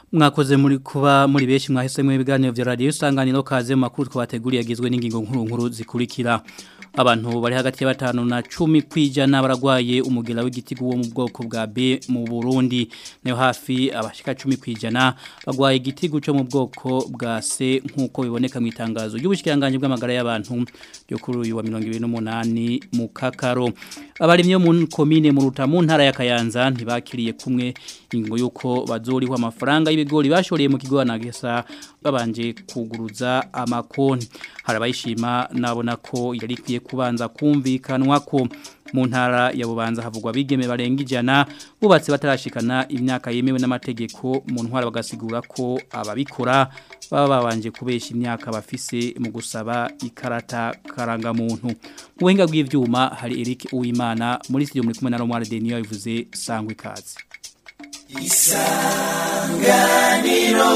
mwakoze muri kuba muri beshi mwahise mu biganiro vya radio isanganiro kaze mu makuru twabateguriye agizwe n'ingingo nkuru nkuru zikurikira abantu bari hagati ya batanu na cumi kwijana baragwaye umugera w'igitigu wo mu bwoko bwa B mu Burundi nayo hafi abashika 10 kwijana bagwaye igitigu cyo mu bwoko bwa C nkuko biboneka mu itangazo y'ubushikiranganje bw'amagara y'abantu yo kuri uyu wa 2028 mu Kakaro abarimye mu komine mu Rutamu ntara ya Kayanza ntibakiriye kumwe ingo yuko bazoriho amafaranga y'ibigori bashoreye mu kigo anagesa babanje kuguruza amakoni harabayishima nabona ko yari kwiye kubanza kumvikanwa ko mu ntara ya bubanza havugwa bigeme barenga ijana bubatse batarashikana imyaka yemewe n'amategeko mu ntwara bagasigura ko ababikora baba babanje kubesha imyaka bafise mu gusaba ikarata karanga muntu mu buhinga bw'ivyuma hari Eric Uwimana muri studio muri kumwe na Romar Denio yavuze sangwe kazi isanganiro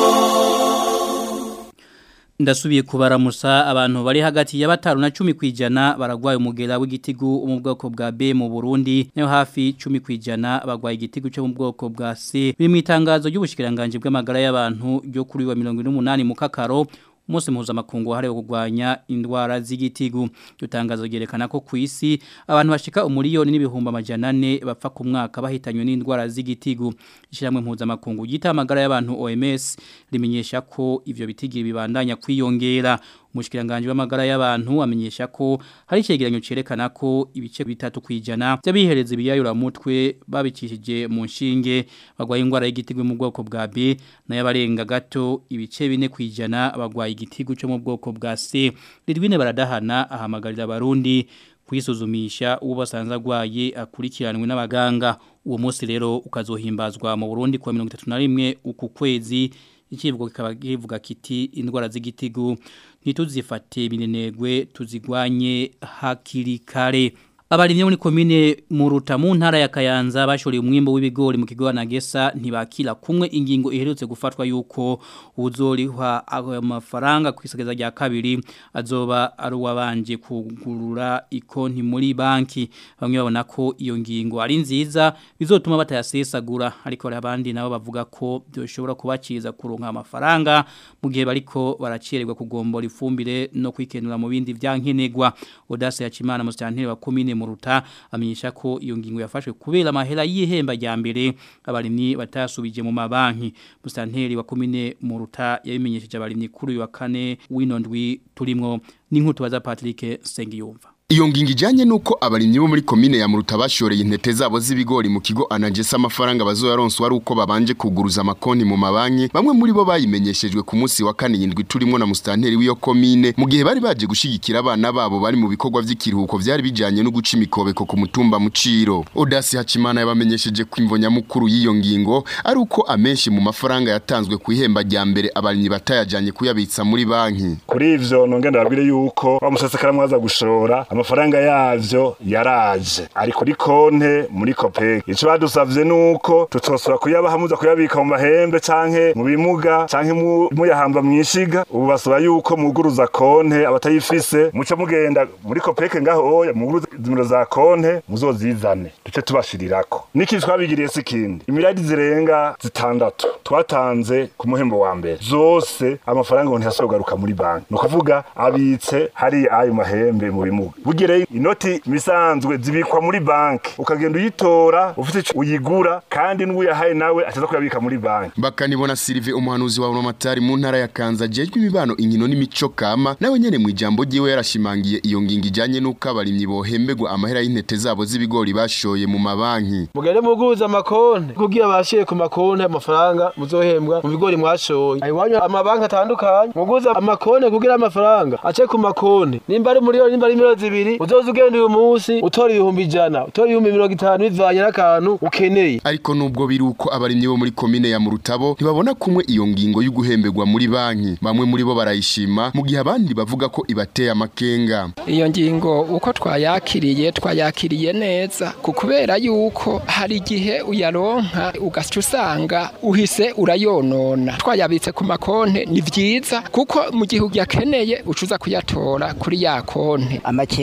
ndasubiye kubaramusa abantu bari hagati ya batanu na cumi kwijana baragwaye umugera w'igitigu mu bwoko bwa B mu Burundi nayo hafi 10 kwijana bagwaye igitigu cyo mu bwoko bwa C biri mu itangazo ry'ubushikiranganje bw'amagara y'abantu ryo kuri wa 118 mu Kakaro Mose mpuzamakungu wahariwe kurwanya indwara z'igitigu dutangazo ryerekana ko ku isi abantu bashika umuriyoni n'ibihumbi amajana ane bapfa ku mwaka bahitanywe n'indwara z'igitigu ishyirahamwe mpuzamakungu ry'itamagara y'abantu OMS rimenyesha ko ivyo bitigi bibandanya kwiyongera umushikiranganje w'amagara y'abantu amenyesha ko hari icegeranyo cerekana ko ibice bitatu kwijana by'abihereza ibiyayura mutwe babicishije mu nshinge bagwaye indwara y'igitigu mu bwoko bwa B n'ayabarenga gato ibice bine kwijana bagwaye igitigu cyo mu bwoko bwa C ridwine baradahana ahamagarira abarundi kwisuzumisha uwo basanze agwaye akurikiranwe n'abaganga uwo munsi rero ukazohimbazwa mu Burundi kwa 31 uku kwezi ikivugo kikaba kivuga kiti indwara z'igitigu ntituzifate binenegwe tuzigwanye hakiri kare abarimye muri komine mu Rutamu ntara ya Kayanza bashoreye umwimbo w'ibigori mu kigo Nagesa ntibakira kumwe ingingo iherutse gufatwa yuko uzorihwa amafaranga kwisageza rya kabiri azoba ari uwabanje kugurura ikonti muri banki bamwe babona ko iyo ngingo ari nziza bizotuma batayasesagura ariko hari abandi nabo bavuga ko byoshobora kubaciza kuronka amafaranga mu gihe bariko baracererwa kugombora ifumbire no kwikenura mu bindi vyankenegwa Odase ya Chimana mustanteri wa komine muruta amenyesha ko iyo ngingo yafashwe kubera amahera y'ihemba rya mbere abarimyi batasubije mu mabanki mustanteri wa komine muruta yabimenyesheje abarimyi kuri uyu wa kane w'inondwi turimwo n'inkutu baza Patrick Sengiyumva Iyo ngingo ijanye nuko abarimyi bo muri komine ya Muruta bashoreye intete zabo z'ibigori mu kigo anagesa amafaranga bazoyaronso ari uko babanje kuguruza amakonti mu mabanki bamwe muri bo bayimenyeshejwe ku munsi wa kane yindwi turimo na mustanteri w'iyo komine mu gihe bari baje gushigikira abana babo bari mu bikorwa vy'ikiruhuko vyari bijanye no guca imikobeko ku mutumba muciro Odasi Hacimana yabamenyesheje ko imvo nyamukuru y'iyo ngingo ari uko amenshi mu mafaranga yatanzwe ku ihemba rya mbere abarimyi batayajanye kuyabitsa muri banki kuri ivyo nongenda babwire yuko bamusasekara mwaza gushora amafaranga yavyo yaraje ari kuri konte muri kopeke ico badusavye nuko tutosora kuyabaha muza kuyabika mu mahembe canke mu bimuga canke muyahamba mwishiga ubu basaba yuko muguruza konte abatayifise muco mugenda muri kopeke ngaho oya muguruza zimiro za konte muzozizane duce tubashirirako niki twabigiriye sikindi imiradi zirenga zitandatu twatanze ku muhembo wa mbere zose amafaranga ngo ntiyasogaruka muri banki no kuvuga abitse hari ayo mahembe mu bimuga bugere inoti misanzwe zibikwa muri banki ukagenda uyitora ufite ico uyigura kandi n'uyahaye nawe ataza kuyabika muri banki bakanibona Sylvie umuhanuzi wa Romatari mu ntara ya Kanza jejwe imibano inkino n'imico kama nawe nyene mu ijambo ryiwe yarashimangiye iyo ngingo ijanye nuko abarimyi bohembegwa amahera y'intete zabo z'ibigori bashoye mu mabanki mugende muguza amakonte kugira bashiye ku makonte amafaranga muzohembwa mu bigori mwashoye ayiwanyu amabanki atandukanye muguza amakonte kugira amafaranga ace ku makonte nimba ari muri nimba ari miliyoni zibiri uzoza ugenda uyu munsi utora ibihumbi ijana utora ibihumbi mirongo itanu bivanye n'akantu ukeneye ariko nubwo biri uko abarimyi bo muri komine ya Murutabo ntibabona kumwe iyo ngingo y'uguhembegwa muri banki bamwe muri bo barayishima mu gihe abandi bavuga ko ibateye amakenga iyo ngingo uko twayakiriye twayakiriye neza ku kubera yuko hari igihe uyaronka ugaca usanga uhise urayonona twayabitse ku makonte ni vyiza kuko mu gihe uyakeneye ucuza kuyatora kuri ya konte amakenga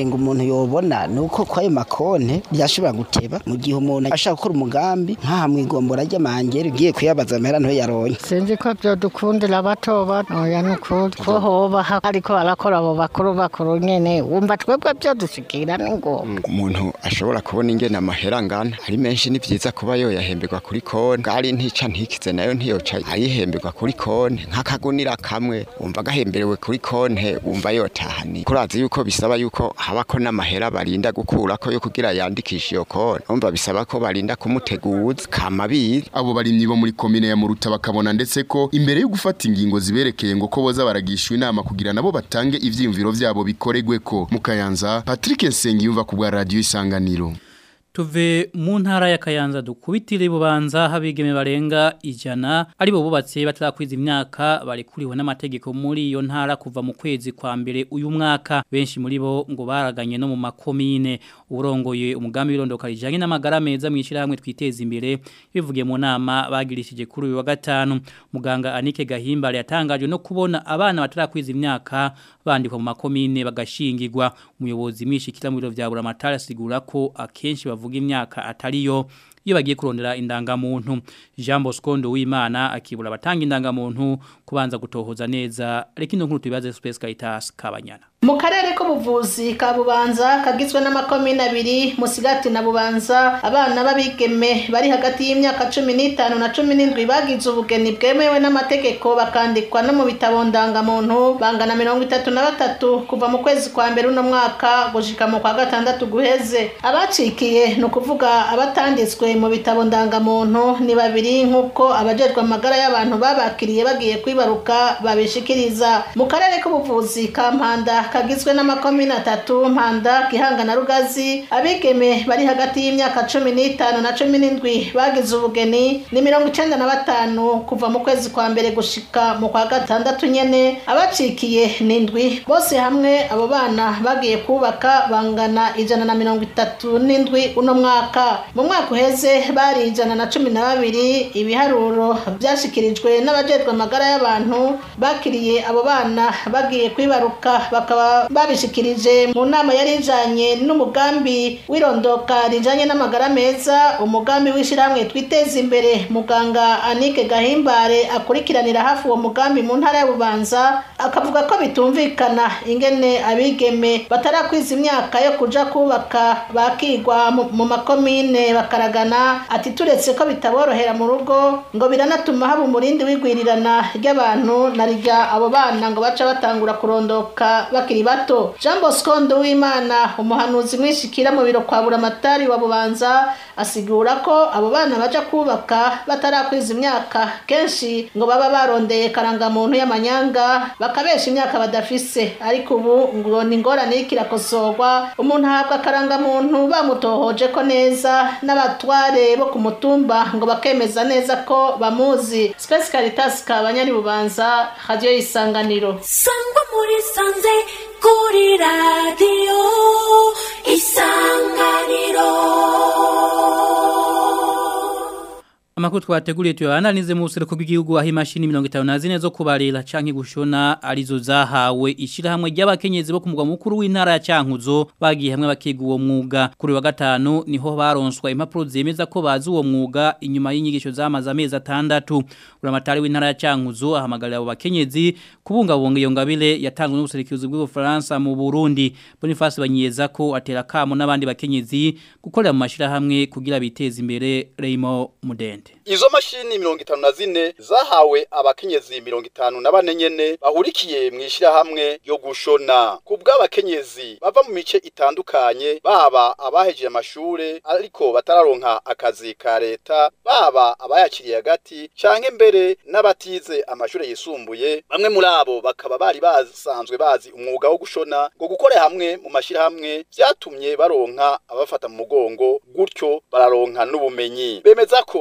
amakenga umuntu yobona ni uko kwayo makonte byashobora guteba mu gihe umuntu ashaka gukora umugambi nk'aha mu igombora ry'amangere ugiye kuyabaza amahera nto yaronye sinzi ko byodukundira bato bato oya ni ukuri ko hoba ariko barakora abo bakuru bakuru nyene wumva twebwe byodushikira ni ngombwa umuntu ashobora kubona ingene amahera angana ari menshi ni vyiza kuba yoyahemberwa kuri konti bwari ntica ntikize nayo ntiyoca ayihemberwa kuri konti nk'akagunira kamwe wumva gahemberewe kuri konti wumva yotahani kurazi yuko bisaba yuko habako n'amahera barinda gukurako yo kugira yandikisha iyo konti wumva bisaba ko barinda kumuteguza kama bizi abo barimyi bo muri komine ya Muruta bakabona ndetse ko imbere yo gufata ingingo ziberekeye ngo ko boza baragishwa inama kugira nabo batange ivyiyumviro vyabo bikoregwe ko mukayanza Patrick Nsengiyumva ku bwa radio isanganiro Tuve mu ntara ya Kayanza dukubitire bubanza habigeme barenga ijana ari bo bubatse batarakwiza imyaka barekuriwe n'amategeko muri iyo ntara kuva mu kwezi kwa mbere uyu mwaka benshi muri bo ngo baraganye no mu makomine urongoye umugambi w'irondoka rijanye n'amagara meza mwishira hamwe twiteza imbere bivugiye mu nama bagirishije kuri uyu wa gatanu muganga Anike Gahimbare yatangajwe no kubona abana batarakwiza imyaka bandikwa mu makomine bagashingirwa umuyobozi mwishikira mu biro vya Buramatara asigura ko akenshi bavuga imyaka atariyo iyo bagiye kurondera indangamuntu Jean Bosco Wimana akibura abatanga indangamuntu kubanza gutohoza neza reka ino nkuru tubibaze Space Caritas Kabanyana mu karere k'ubuvuzi ka bubanza kagizwe n'amakomine abiri musigati na bubanza abana b'abigeme bari hagati y'imyaka cumi n'itanu na cumi n'indwi bagize ubugeni bwemewe n'amategeko bakandikwa no mu bitabo ndangamuntu bangana mirongo itatu na batatu kuva mu kwezi kwa mbere uno mwaka gushika mu kwa gatandatu guheze abacikiye ni ukuvuga abatanditswe mu bitabo ndangamuntu ni babiri nk'uko abajejwe amagara y'abantu babakiriye bagiye kwibaruka babishikiriza mu karere k'ubuvuzi ka mpanda kagizwe n'amakomine atatu mpanda gihanga na rugazi abigeme bari hagati y'imyaka cumi n'itanu na cumi n'indwi bagize ubugeni ni mirongo icenda na batanu kuva mu kwezi kwa mbere gushika mu kwa gatandatu nyene abacikiye n'indwi bose hamwe abo bana bagiye kubaka bangana ijana na mirongo itatu n'indwi uno mwaka mu mwaka uheze bari ijana na cumi na babiri ibiharuro vyashikirijwe n'abajejwe amagara y'abantu bakiriye abo bana bagiye kwibaruka bakaba babishikirije mu nama yari ijanye n'umugambi w'irondoka rijanye n'amagara meza umugambi w'ishyirahamwe twiteza imbere muganga anike gahimbare akurikiranira hafi uwo mugambi mu ntara ya bubanza akavuga ko bitumvikana ingene abigeme batarakwiza imyaka yo kuja kubaka bakigwa mu makomine bakaragana ati turetse ko bitaborohera mu rugo ngo biranatuma haba umurindi w'igwirirana ry'abantu na rya abo bana ngo baca batangura kurondoka bakiri bato jean bosco nduwimana umuhanuzi mwishikira mu biro kwa buramatari wa bubanza asigura ko abo bana baja kubaka batarakwiza imyaka kenshi ngo baba barondeye karangamuntu y'amanyanga bakabesha imyaka badafise ariko ubu ngo ni ingorane y'ikirakosorwa umuntu ahabwa akarangamuntu bamutohoje ko neza n'abatware bo ku mutumba ngo bakemeza neza ko bamuzi space caritas kabanyari bubanza radio isanganiro sangwa muri sanze kuri radiyo isanganiro Amakuru twateguriye tuyananize mu buseruko bw'igihugu aho imashini 54 zo kubarira canke gushona arizo zahawe ishirahamwe ry'abakenyezi bo kumugwa mukuru w'intara ya Cankuzo bagiye hamwe bakiga uwo mwuga kuri wa gatanu niho baronswa impapuro zemeza ko bazi uwo mwuga inyuma y'inyigisho zamaze amezi atandatu uramatari w'intara ya Cankuzo ahamagarira abo bakenyezi kubungabunga iyo ngabire yatanzwe n'ubuserukizi bw'Ubufaransa mu Burundi Boniface banyeza ko atera kamo n'abandi bakenyezi gukorera mu mashirahamwe kugira biteze imbere Raymond Mudende Izo mashini mirongo itanu na zine zahawe abakenyezi mirongo itanu na bane nyene bahurikiye mw'ishirahamwe yo gushona ku bw'abakenyezi bava mu mice itandukanye baba abahejeje amashure ariko batararonka akazi ka leta baba abayakiriye hagati canke mbere n'abatize amashure yisumbuye bamwe muri abo bakaba bari basanzwe bazi umwuga wo gushona ngo gukora hamwe mu mashirahamwe vyatumye baronka abafata mu mugongo gutyo bararonka n'ubumenyi bemeza ko iyo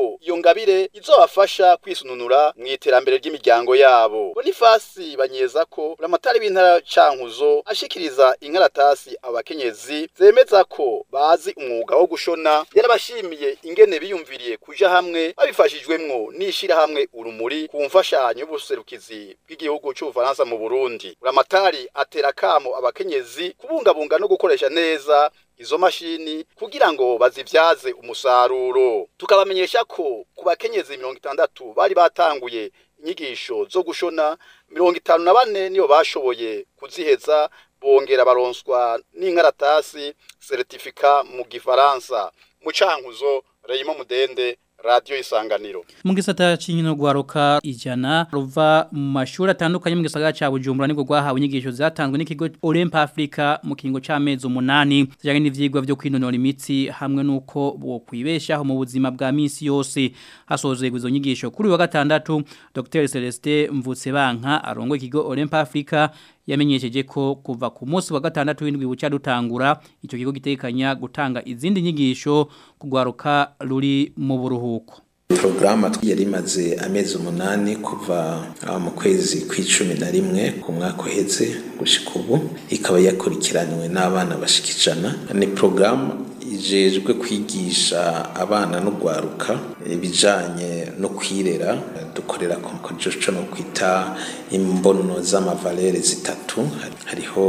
ngabire izobafasha kwisununura mu iterambere ry'imiryango yabo bonifasi banyeza ko buramatari b'intara cankuzo ashikiriza inkaratasi abakenyezi zemeza ko bazi umwuga wo gushona yarabashimiye ingene biyumviriye kuja hamwe babifashijwemwo n'ishirahamwe urumuri ku mfashanyo y'ubuserukizi bw'igihugu c'ubufaransa mu burundi buramatari atera kamo abakenyezi kubungabunga no gukoresha neza izo mashini kugira ngo bazivyaze umusaruro tukabamenyesha ko ku bakenyezi mirongo itandatu bari batanguye inyigisho zo gushona mirongo itanu na bane niyo bashoboye kuziheza bongera baronswa n'inkaratasi seritifika mu gifaransa mu cankuzo Reyimo Mudende Radio Isanganiro mu gisata cy'inkino gwaruka ijana ruva mu mashuri atandukanye mu gisagara ca Bujumbura nibwo gwahawe inyigisho zatanzwe n'ikigo Olymp Africa mu kingo c'amezi umunani zijanye n'ivyigwa byo kwinonora imitsi hamwe nuko bo kwibeshaho mu buzima bwa minsi yose hasozwe izo nyigisho kuri wa gatandatu Dr Celestin Mvutsebanka arongo ikigo Olymp Africa yamenyesheje ko kuva ku munsi wa gatandatu w'indwi buca dutangura icyo kigo gitekanya gutanga izindi nyigisho kugwaruka ruri mu buruhuko porogaramu yari imaze amezi umunani kuva mu kwezi kw'icumi na rimwe ku mwaka uheze gushyika ubu ikaba yakurikiranywe n'abana bashika ijana ni porogaramu ijejwe kwigisha abana no gwaruka ibijanye no kwirera dukorera ku mukojoco no kwita imbono z'amavalere zitatu hariho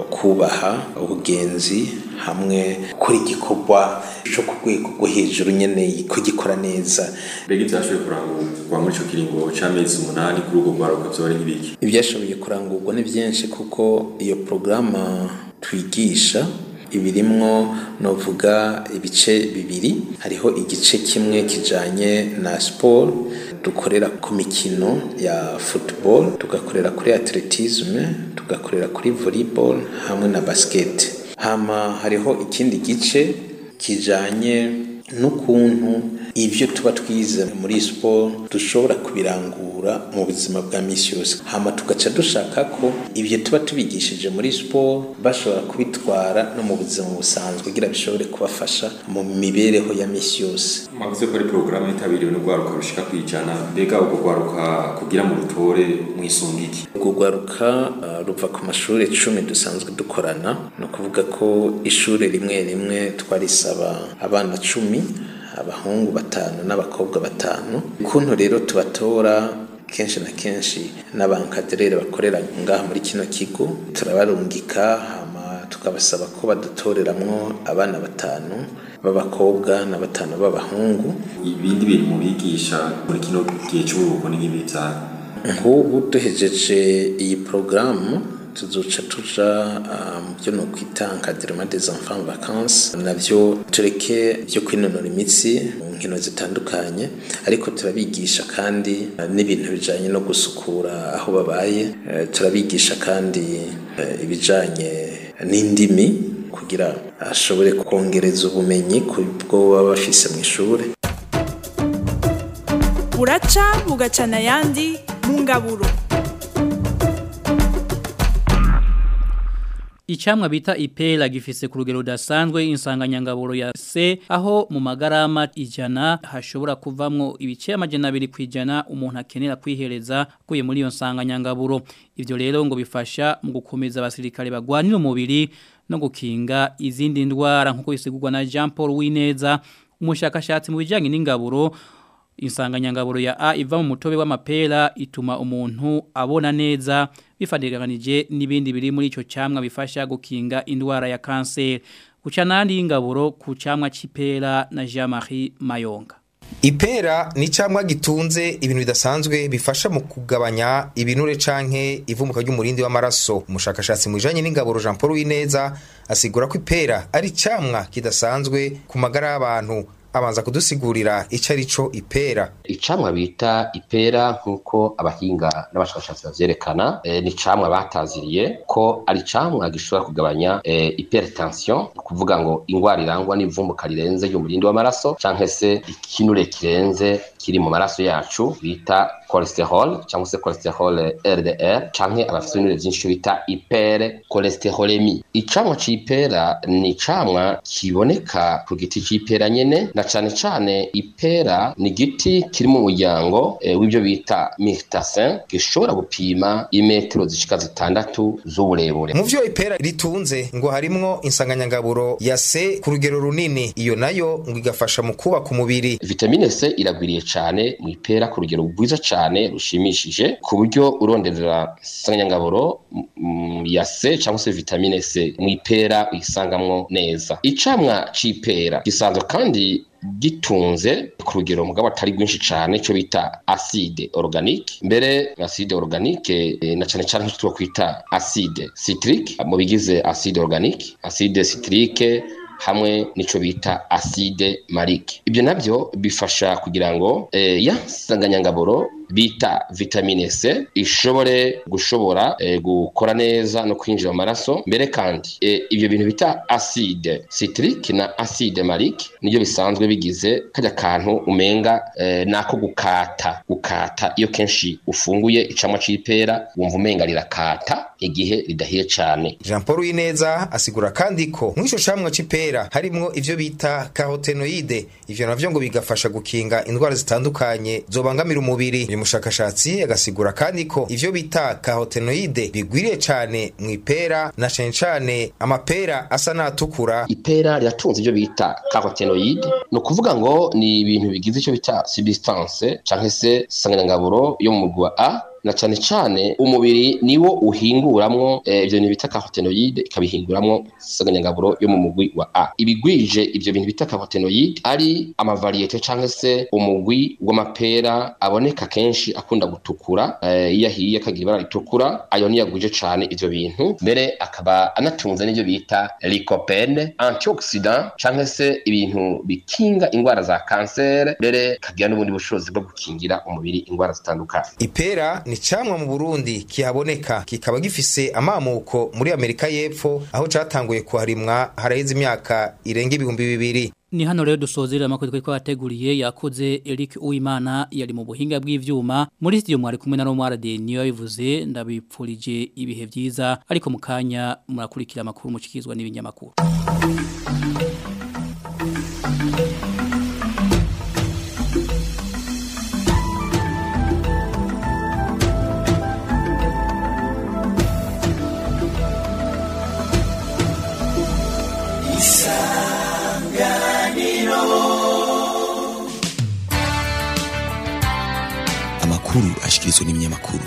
kubaha ubugenzi hamwe gukora igikorwa cyo ku rwego rwo hejuru nyene kugikora neza mbega ivyashoboye kurangurwa muri ico kiringo c'amezi umunani kuri urwo rwaruka vyoba ari nk'ibiki ivyashoboye kurangurwa ni vyinshi kuko iyo porogaramu twigisha ibirimwo novuga ibice bibiri hariho igice kimwe kijanye na sport dukorera ku mikino ya football tugakorera kuri atletisme tugakorera kuri volleyball hamwe na basket hama hariho ikindi gice kijanye n'ukuntu ibyo tuba twize muri siporo dushobora kubirangura mu buzima bwa minsi yose hama tugaca dushaka ko ibyo tuba tubigishije muri siporo bashobora kubitwara no mu buzima busanzwe kugira bishobore kubafasha mu mibereho ya minsi yose mwavuze ko ari porogaramu yitabiriwe n'urwaruka rushika ku ijana mbega urwo rwaruka kugira mu rutore mwisunga iki urwo rwaruka uh, ruva ku mashuri icumi dusanzwe dukorana ni ukuvuga ko ishuri rimwe rimwe twarisaba abana cumi abahungu batanu n'abakobwa batanu ukuntu rero tubatora kenshi na kenshi n'abankaderere bakorera ngaha muri kino kigo turabarungika hama tukabasaba ko badutoreramwo abana batanu b'abakobwa na batanu b'abahungu ibindi bintu mubigisha muri kino gihe cy'uburuhuko ni nk'ibi vyane nk'ubu duhejeje iyi porogaramu tuzoca tuja mu byo no kwita encadrement des enfants vacances navyo tureke byo kwinonora imitsi mu nkino zitandukanye ariko turabigisha kandi n'ibintu bijanye no gusukura aho babaye turabigisha kandi ibijanye n'indimi kugira ashobore kongereza ubumenyi ku bwo baba bafise mu ishuri buraca bugacana ayandi mu ngaburo Icamwa bita ipela gifise ku rugero rudasanzwe insanganyangaburo ya C aho mu magarama ijana hashobora kuvamwo ibice amajana abiri kwijana umuntu akenera kwihereza kuye muri iyo nsanganyangaburo ivyo rero ngo bifasha mu gukomeza abasirikare bagwanira umubiri no gukinga izindi ndwara nkuko bisigurwa na Jean Paul Wineza umushakashatsi mu bijanye n'ingaburo insanganyangaburo ya A iva mu mutobe w'amapera ituma umuntu abona neza bifadiganije n'ibindi biri muri ico camwa bifasha gukinga indwara ya kanseri guca nandi y'ingaburo ku camwa c'ipera na Jean-Marie Mayonga Ipera ni camwa gitunze ibintu bidasanzwe bifasha mu kugabanya ibinure canke ivumuka ry'umurindi w'amaraso umushakashatsi mu bijanye n'ingaburo Jean Paul Wineza asigura ko ipera ari camwa kidasanzwe ku magara y'abantu abanza kudusigurira icyo ari cyo ipera icamwa bita ipera nk'uko abahinga n'abashakashatsi bavyerekana e, ni icamwa bataziriye ko ari icamwa gishobora kugabanya e, hypertension kuvuga ngo ingwara irangwa n'ivumbuka rirenze y'umurindi w'amaraso canke se ikinure kirenze kiri mu maraso yacu bita cholesterol cyangwa se cholesterol LDL canke abafite ibinure byinshi bita hypercholesterolemi icamwa c'ipera ni icamwa kiboneka ku giti c'ipera nyene na cane cane ipera ni igiti kiri mu muryango e, w'ibyo bita myrtasin gishobora gupima imetero zishika zitandatu z'uburebure mu vyo ipera ritunze ngo harimwo insanganyangaburo ya C ku rugero runini iyo nayo ngo igafasha mu kubaka umubiri vitamine C iragwiriye cane mu ipera ku rugero rwiza cane rushimishije ku buryo uronderera insanganyangaburo mm, ya C cyangwa se vitamine C mu ipera uyisangamwo neza icamwa c'ipera gisanzwe kandi gitunze ku rugero mugabo atari rwinshi cyane cyo bita acide organique mbere acide organique e, na cyane cyane cyo kwita acide citrique mu bigize acide organique acide citrique hamwe nico bita acide malique ibyo nabyo bifasha kugira ngo e, ya sanganyangaburo bita vitamine C ishobore gushobora e, gukora neza no kwinjira mu maraso mbere kandi e, ibyo bintu bita acide citrique na acide malique nibyo bisanzwe bigize kajya kantu umenga e, nako gukata gukata iyo kenshi ufunguye icamwa c'ipera wumva umenga rirakata igihe ridahiye cyane Jean Paul Wineza asigura kandi ko mw'ico camwa c'ipera harimwo ivyo bita carotenoide ivyo navyo ngo bigafasha gukinga indwara zitandukanye zobangamira umubiri uyu mushakashatsi agasigura kandi ko ivyo bita carotenoide bigwiriye cane mw'ipera na cane cane amapera asa n'atukura ipera riratunze ivyo bita carotenoide ni ukuvuga ngo ni ibintu bigize ico bita substance canke se sanganyangaburo yo mu mugwi wa A na cane cane umubiri niwo uhinguramwo ivyo bintu bita carotenoide ikabihinguramwo sanganyangaburo yo mu mugwi wa A ibigwije ivyo bintu bita carotenoide ari amavariyete canke se umugwi w'amapera aboneka kenshi akunda gutukura iyo ahiye akagira ibara ritukura ayo niyo agwije cane ivyo bintu mbere akaba anatunze n'ivyo bita lycopene antioxidant canke se ibintu bikinga ingwara za kansere mbere kagira n'ubundi bushobozi bwo gukingira umubiri ingwara zitandukanye ipera ni camwa mu Burundi kihaboneka kikaba gifise amamuko muri Amerika y'Epfo aho catanguye kuharimwa haraheze imyaka irenga ibihumbi bibiri Ni hano rero dusozera amakuru twari twateguriye yakoze Eric Uwimana yari mu buhinga bw'ivyuma muri studio mwari kumwe na Romward niyo bivuze ndabipfurije ibihe byiza ariko mukanya murakurikira amakuru mucikizwa n'ibinyamakuru amakuru ashikirizwa n'ibinyamakuru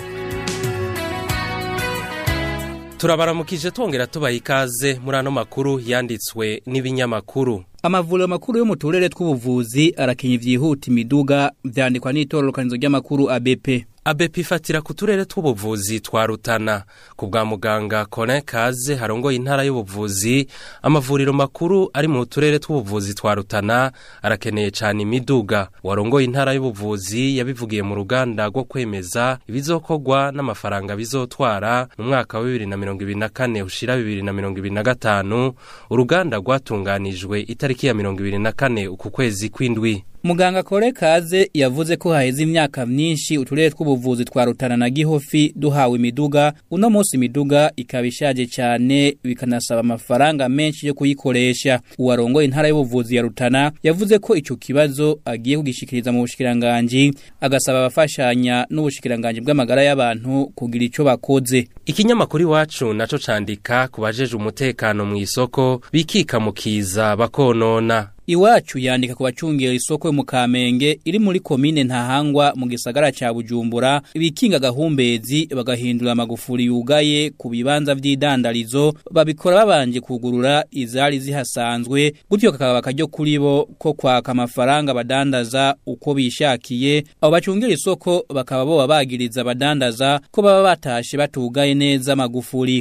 turabaramukije twongera tubaha ikaze muri ano makuru yanditswe n'ibinyamakuru Amavuriro makuru yo mu turere tw'ubuvuzi arakenye vyihuta imiduga vyandikwa n'itororokanizo ry'amakuru ABP. ABP ifatira ku turere tw'ubuvuzi twa Rutana ku bwa muganga Colin Kaze harongoye intara y'ubuvuzi amavuriro makuru ari mu turere tw'ubuvuzi twa Rutana arakeneye cyane imiduga warongoye intara y'ubuvuzi yabivugiye mu ruganda rwo kwemeza ibizokorwa n'amafaranga bizotwara mu mwaka wa 2024 ushira 2025 uruganda rwatunganijwe itariki ya 2024 uku kwezi kw'indwi Muganga Kore Kaze yavuze ko haheze imyaka myinshi uturere tw'ubuvuzi twa Rutana na Gihofi duhawe imiduga uno munsi imiduga ikabishaje cyane bikanasaba amafaranga menshi yo kuyikoresha uwarongoye intara y'ubuvuzi ya Rutana yavuze ko ico kibazo agiye kugishikiriza mu bushikiranganje agasaba abafashanya n'ubushikiranganje bw'amagara y'abantu kugira ico bakoze ikinyamakuru iwacu naco candika kubajeje umutekano mu isoko bikika mukiza bakonona Iwacu yandika ku bacungera isoko yo mu Kamenge iri muri komine Ntahangwa mu gisagara ca Bujumbura bikinga gahumbezi bagahindura amagufuri yugaye ku bibanza vy'idandarizo babikora babanje kugurura izari zihasanzwe gutyo kakaba bakaryo kuri bo ko kwaka amafaranga badandaza uko bishakiye abo bacungera isoko bakaba bo babagiriza abadandaza ko baba batashe batugaye neza amagufuri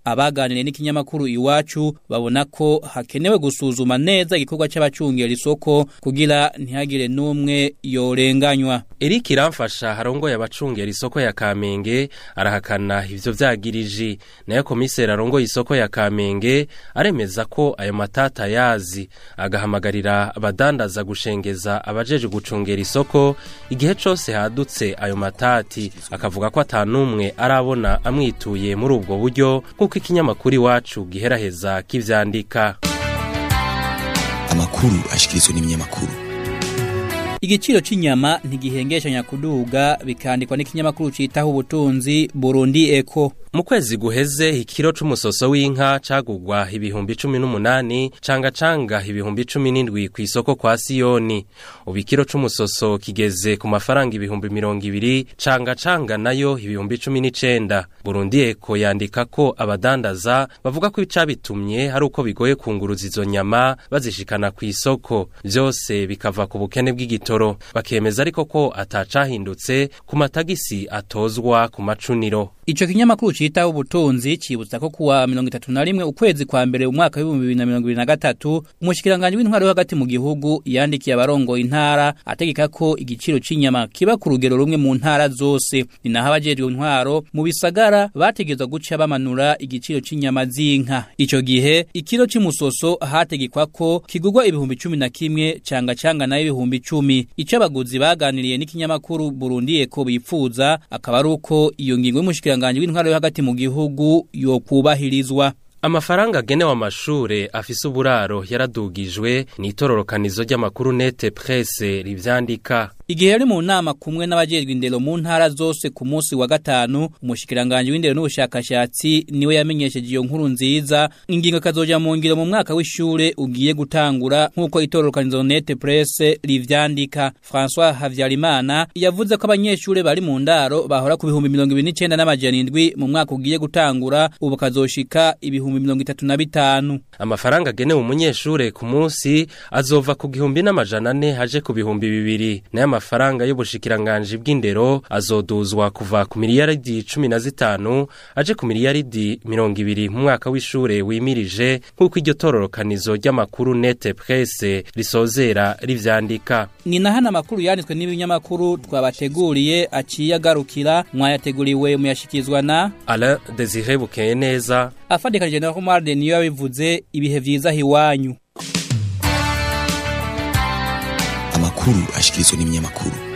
abaganiriye n'ikinyamakuru iwacu babona ko hakenewe gusuzuma neza igikorwa c'abacungera isoko kugira ntihagire n'umwe yorenganywa Eric Iramfasha harongoye abacungera isoko ya Kamenge arahakana ivyo vyagirije nayo komiseri arongoye isoko ya Kamenge aremeza ko ayo matata yazi agahamagarira abadandaza gushengeza abajeje gucungera isoko igihe cose hadutse ayo matati akavuga ko atanumwe arabona amwituye muri ubwo buryo nk'uko ikinyamakuru iwacu giheraheza kivyandika amakuru ashikirizwa n'ibinyamakuru Igiciro c'inyama ntigihengeshanya kuduga bikandikwa n'ikinyamakuru citaho ubutunzi Burundi Eco. Mu kwezi guheze ikiro c'umusoso w'inka cagugwa ibihumbi 18 canga canga ibihumbi 17 ku isoko kwa Siyoni. Ubu ikiro c'umusoso kigeze ku mafaranga ibihumbi 200 canga canga nayo ibihumbi 19. Burundi Eko yandika ko abadandaza bavuga ko icabitumye hari uko bigoye kunguruza izo nyama bazishikana ku isoko. Vyose bikava ku bukene bw'igitoro. Bakemeza ariko ko atacahindutse ku matagisi atozwa ku macuniro. Ico kinyamakuru citaho ubutunzi cibutsa ko kuwa 31 ukwezi kwa mbere umwaka wa 2023 umushikiranganje w'intwaro hagati mu gihugu yandikiye abarongo intara ategeka ko igiciro c'inyama kiba ku rugero rumwe mu ntara zose ni naho abajejwe intwaro mu bisagara bategezwa guca bamanura igiciro c'inyama z'inka ico gihe ikiro c'imusoso hategekwa ko kigurwa ibihumbi 11 canga canga nayo ibihumbi 10 ico abaguzi baganiriye n'ikinyamakuru Burundi Eko bipfuza akaba ari uko iyo ngingo y'umushikiranganje umushikiranganje w'intwaro yo hagati mu gihugu yo kubahirizwa Amafaranga agenewe amashure afise uburaro yaradugijwe n'itororokanizo ry'amakuru nete presse rivyandika Igihe yari mu nama kumwe n'abajejwe indero mu ntara zose ku munsi wa gatanu umushikiranganje w'indero n'ubushakashatsi niwe yamenyesheje iyo nkuru nziza ingingo kazoja mu ngiro mu mwaka w'ishure ugiye gutangura nk'uko itororokanizo nete presse rivyandika François Havyarimana yavuze ko abanyeshure bari mu ndaro bahora ku bihumbi 29 n'amajana 7 mu mwaka ugiye gutangura ubu kazoshika ibihumbi 35 Amafaranga agenewe umunyeshure ku munsi azova ku gihumbi n'amajana 4 haje ku bihumbi bibiri nayo amafaranga y'ubushikiranganje bw'indero azoduzwa kuva ku miliyaridi 15 aje ku miliyaridi 20 mu mwaka w'ishure wimirije nk'uko iryo tororokanizo ry'amakuru nete presse risozera rivyandika ni nahana makuru yanditswe n'ibinyamakuru twabateguriye aciye agarukira mwayateguriwe muyashikizwa na Alain Desire Bukeye neza afadikanije na Omar de niyo yabivuze ibihe vyiza hiwanyu amakuru ashikirizwa n'ibinyamakuru